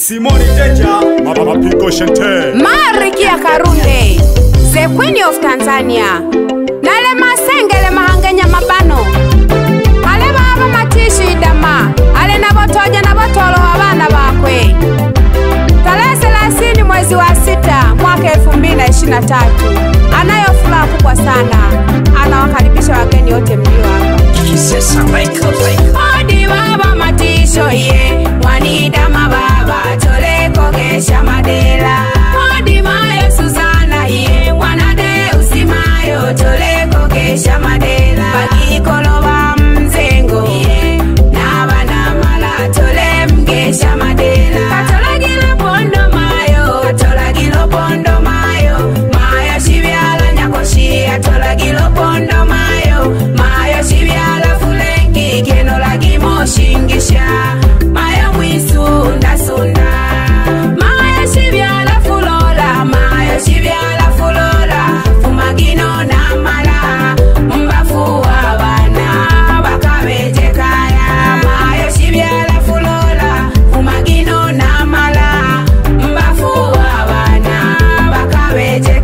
Simoni Jeja, Mapigo Shante. Marikia Karunde, the Queen of Tanzania. Nale masengele mahangenya mabano. Ale baba matishu idama. Ale na botoja na botolo abana bakwe. Tarehe 30 mwezi wa sita mwaka 2023. Anayo furaha kubwa sana. Anawakaribisha wageni wote mlio hapa. Kisesa Michael Michael. Odi baba matisho ye Wanidama baba toleko gesha madela Odi mayo Susana ye Wanade usimayo toleko gesha madela Bagikolo ba mzengo ye Nabana mala tole mgesha madela Katola gilo pondo mayo Katola gilo pondo mayo Mayo shibyala nyakoshi Atola gilo pondo mayo Mayo shibyala fulengi Keno lagi moshingisha Mayo mwisunda sunda Mayo shibyala fulola Mayo shibyala fulola Fumagino na mala Mbafu abana Bakabeje kaya Mayo shibyala fulola Fumagino na mala Mbafu abana Bakabeje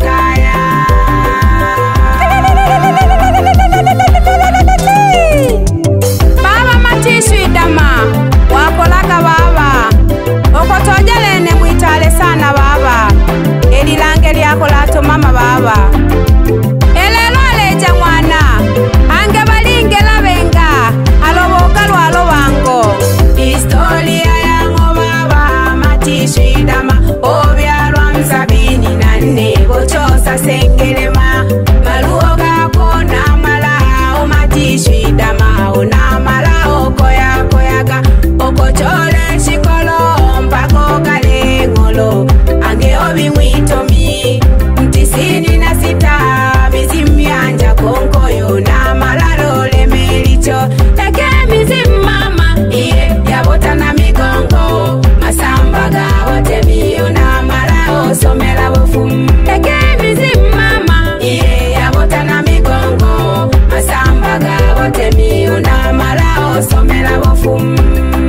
kaya baba matishu idama wakolaga baba okotojelene mwitale sana baba elilange lyako latomama baba elelo aleja mwana ange balingela benga aloboka lwalo bango historia yango baba matishu idama obyalwa msabini na nne bochosa sengelema maluo gako namala omatishu idama onamala okoyakoyaga okochole shikolo mpako kaleng'olo ange obimwitomi mtisini na sita bizimyanja konkoyo namala lolemelicho eke mizimu mama iye yabotana migongo masamba gawotemiyo namala osomela bofumu eke mizimu mama iye yabotana migongo masamba gawotemiyo namala osomela bofumu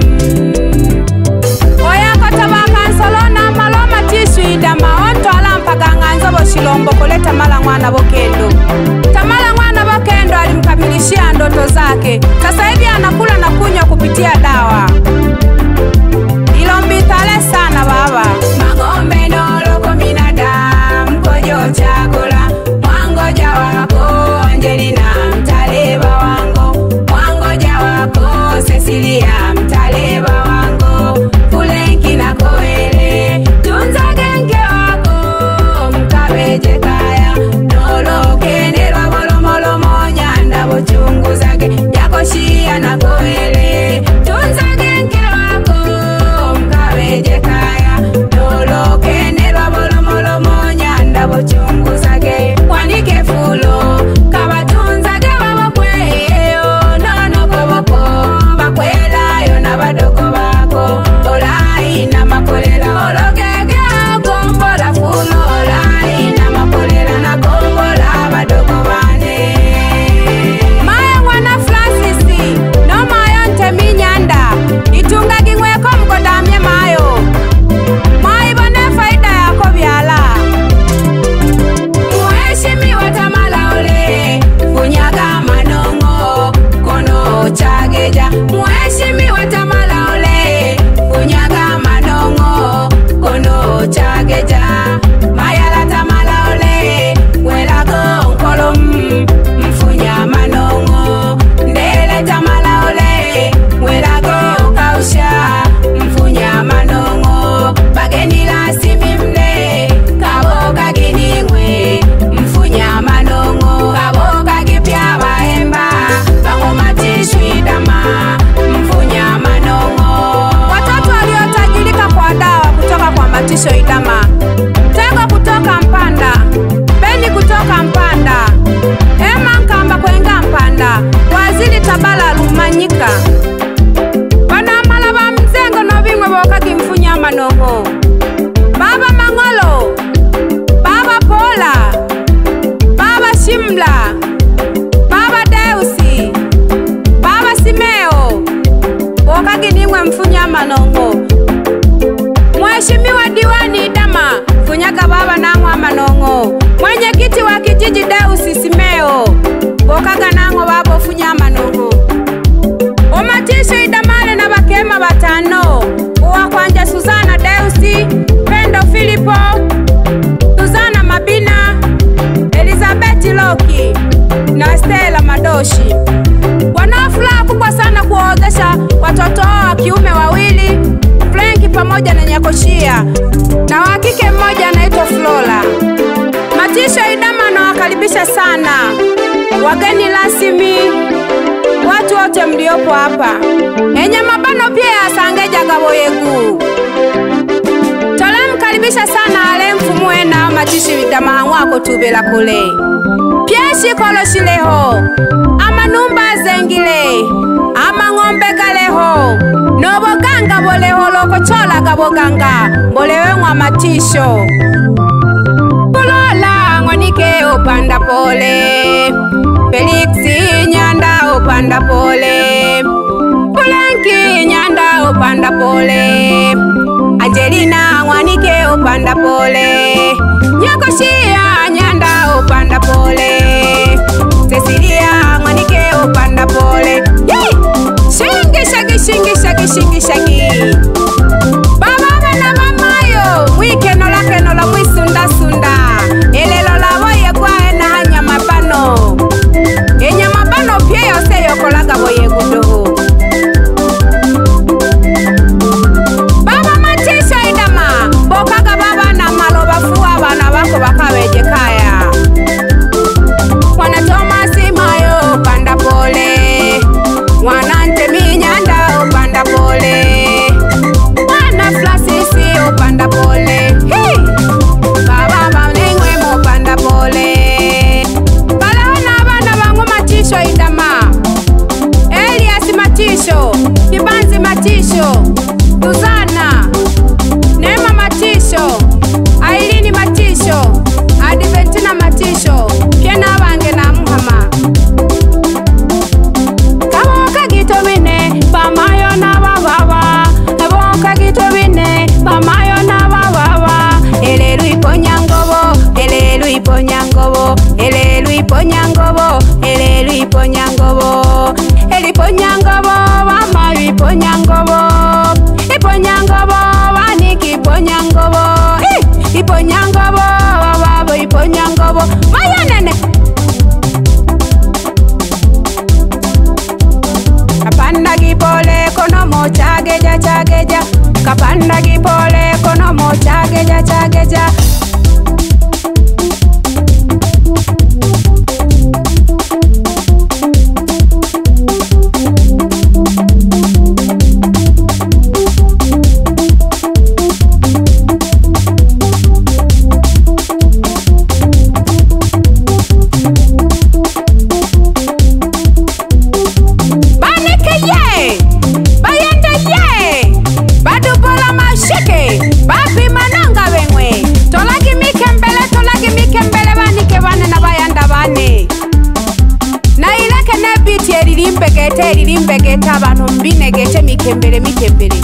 oyakotaba kansolo namala omatishu idama ontwala mpaga ng'anzo boshilombo kuleta mala mwana bokendo tamala mwana bokendo alimkamilishia ndoto zake sasa hivi anakula na kunywa kupitia dawa ilombitale sana baba magombe noloko binadamu kojo chakula mwangoja wako angelina mtaleba wango mwangoja wako sesilia mtaleba wango fulenki na koele tunza genge wako mkabeje kaya nolokenelwa molomolomo nyanda bochunguzage yakoshia na koele tunza genge wako mkabeje kaya nolokenelwa molomolomo nyanda bochunguzage wanike fulo kabatunzage babokweyo nonokoboko bakwelayo na badoko bako olai na makolela ologege kombola fulo olai na makolela na kombola badoko bane maya mwana fransisi no mayo nteminyanda itungagi ng'weko mkodamye mayo mwaibone faida yako byala Mheshimiwa Tamala Ole funyaga manongo kono chageja Mheshimiwa Tamala Ole funyaga manongo kono chageja Mayala Tamala Ole welago nkolom mfunya manongo Ndele Tamala Ole welago kausha mfunya manongo bageni la simimne kaboga giningwe mfunya manongo kaboga gipya bahemba bangomatishwidama mfunya manongo watoto waliotajirika kwa dawa kutoka kwa matisho idama tego kutoka mpanda beni kutoka mpanda ema nkamba kwenga mpanda waziri tabala lumanyika banamala ba mzengo no bimwe bokagi mfunya manongo baba mang'olo baba pola baba shimla baba deusi baba simeo bokagi nimwe mfunya manongo mwe Mheshimiwa diwani Dama Funyaga baba nang'wa manong'o mwenyekiti wa kijiji Deusi Simeo bokaga nang'o babofunya manong'o umatisho idamale na bakema batano uwakwanja Suzana Deusi Pendo Filipo Suzana Mabina Elizabeth Loki na Stella Madoshi wanao furaha kubwa sana kuwaozesha watoto wao wa kiume wawili Frenki pamoja na Nyakoshia na wa kike mmoja anaitwa Flora. Matisho Idama anawakaribisha sana wageni rasmi, watu wote mliopo hapa enye mabano pia yasangeja gabo yegu tolemkaribisha sana ale mfumue na matisho Idama wako tubela kule pyeshi koloshileho amanumba zengile amang'ombe galeho noboganga boleho lokocholaga boganga boleweng'wa matisho kulola ng'wanike upanda pole feliksi nyanda upanda pole pulenki nyanda upanda pole angelina ng'wanike upanda pole nyakoshia nyanda upanda pole Cecilia ng'wanike upanda pole Yee! shingi shagi shingi shagi shingi shagi baba bana bamayo mwikeno lakeno la mwisundasunda elelo lavoye kwaena hanyama bano enyama bano pye yose yokolaga boyegudoho baba matisha idama bokaga baba na maloba fuwa bana bako bakabeje kaya mwana tomasi mayo upanda pole mwana ntemi nyanda upanda pole mwana flasisi upanda pole Hi! baba banengwe mupanda pole balehona abana bangu matisho idama eliasi matisho kibanzi matisho tuzana neema matisho ailini matisho adventina matisho pyena bange na muhama kaboka gito bine bamayo na bababa kaboka gito bine bamayo na bababa elelu iponya ngobo elelu iponya ngobo elelu iponya ngobo elelu iponya ngobo eliponya ngobo bamayo iponya ngobo iponya ngobo baniki iponya ngobo Hi! iponya ngobo bababo iponya ngobo mayanene kapanda gipole konomo chageja chageja kapanda gipole konomo chageja chageja banike ye bayende ye badubola mashike bapimananga beng'we tolagi mikembele tolagi mikembele banike bane na bayanda bane na ileke ne biti erilimbegete erilimbegete abantu mbinegete mikembele mikembele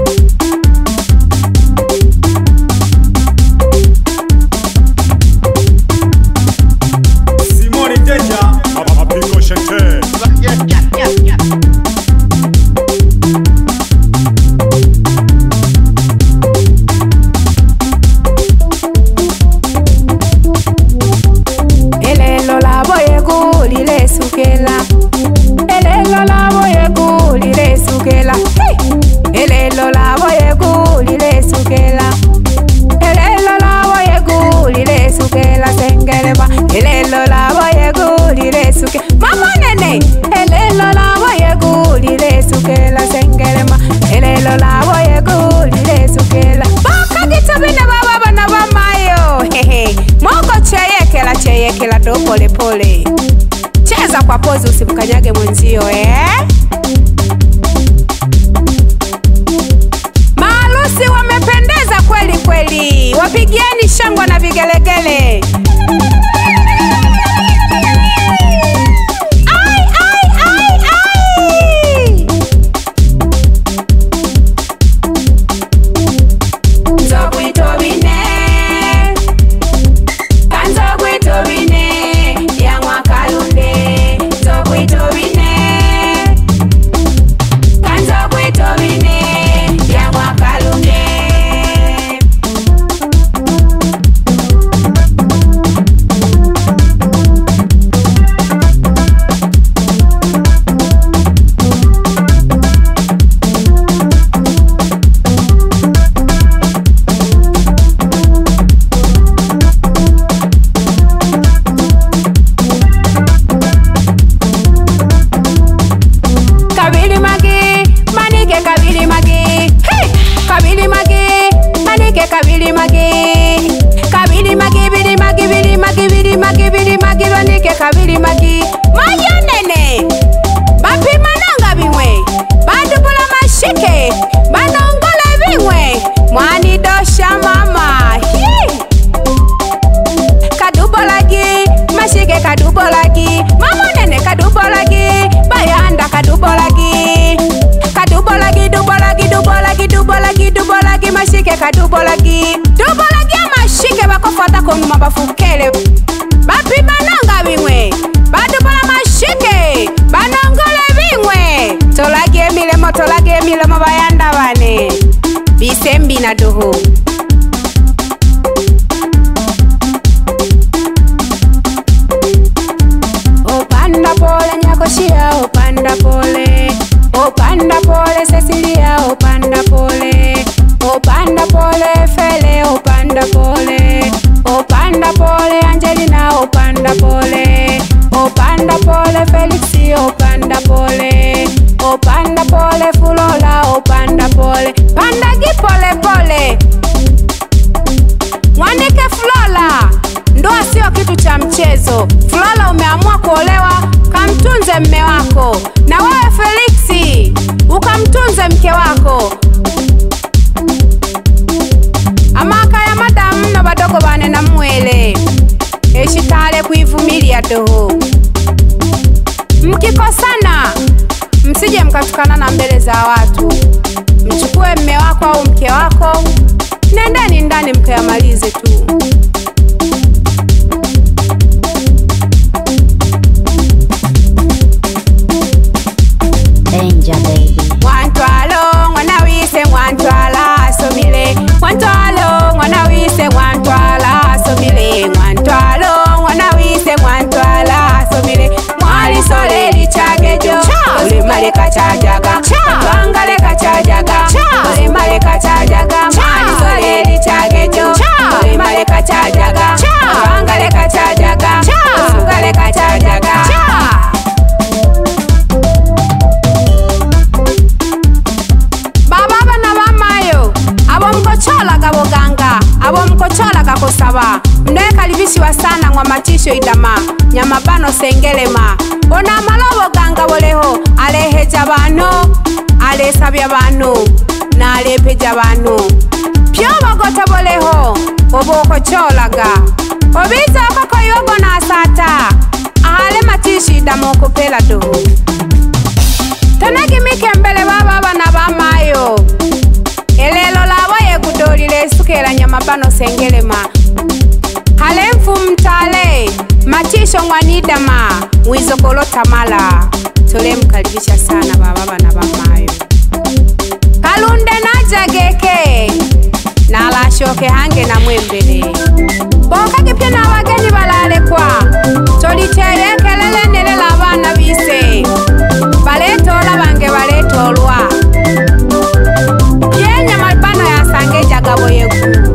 Simone Deja, Mapiko Shante. elelo labo yegu lilesukela elelo labo yegu lilesukela Hey! elelo labo yegu lilesukela elelo labo yegu lilesukela sengeleba elelo labo yegu lilesuke mama nene elelo labo yegu lilesukela sengelema elelo labo yegu lilesukela bakagitobine baba bana bamayo hehe moko cheyekela cheyekela do polepole cheza kwa pozi usimkanyage mwenzio eh? Maarusi wamependeza kweli kweli, wapigieni shangwa na vigelegele. Ai, ai, ai, ai! kabili magi kabili magi bili magi bili magi bili magi bili magi banike kabili magi mayonene bapimananga bimwe badubula mashike banongole bimwe mwanidosha mama Hi! kadubolagi mashike kadubolagi mamonene kadubolagi bayanda kadubolagi kadubolagi dubolagi dubolagi dubolagi dubolagi mashike kadubolagi dubolagi amashike bakofata konuma bafukele bapimananga bimwe badubola mashike banongole bimwe tolagi emilemo tolagi emilemo bayanda bane bisembi na duhu Opanda pole Nyakoshia, opanda pole. Opanda pole Cecilia, opanda pole. Opanda pole Fele, opanda pole. Opanda pole Angelina, opanda pole. Opanda pole Felixi, opanda pole. Opanda pole Fulola, opanda pole. Pandagi pole pole. Mwanike Flola, ndoa sio kitu cha mchezo. Flola, umeamua kuolewa, kamtunze mme wako, na wewe Feliksi ukamtunze mke wako. amaka ya madamu na badogo bane na mwele eshitale kuivumilia doho. Mkikosana msije mkatukana na mbele za watu, mchukue mme wako au mke wako, nendeni ndani mkayamalize tu. Danger baby. Mwantwalo mwana wise mwantwala asomile Mwantwalo mwana wise mwantwala asomile Mwantwalo mwana wise mwantwala asomile Mwali sole lichagejo ulimaleka chajaga Twangaleka chajaga ulimaleka chajaga Mwali sole lichagejo ulimaleka chajaga Twangaleka chajaga usungaleka chajaga baba bana bamayo abo mkocholaga boganga abo mkocholaga kusaba mnekalibisiwa sana ngwa matisho idama nyamabano sengelema ona amalobo ganga boleho aleheja bano alesabya bano nalepeja bano pyobogota boleho obokocholaga obiza okokoyogo nasata ahale matisho idama okupela doho tonagimike mbele baba bana bamayo elelo labo yegudolile esukela nyamabano sengelema hale mfumtale matisho ngwanidama mwizokolotamala tolemkaribisha sana baba bana bamayo kalunde najageke nalashoke hange na mwembele bokagipye n'abagenyi balalekwa toliteye kelele nelela abana bise baletola bange baletolwa byenya mabano yasange jagabo yegu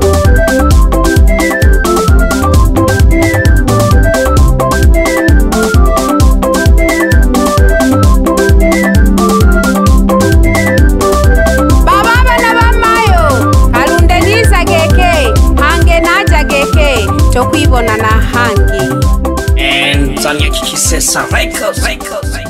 baba bana bamayo kalunde nizageke hange najageke tokwibona na hangi And Tanya Kikisesa Records. Records. Records.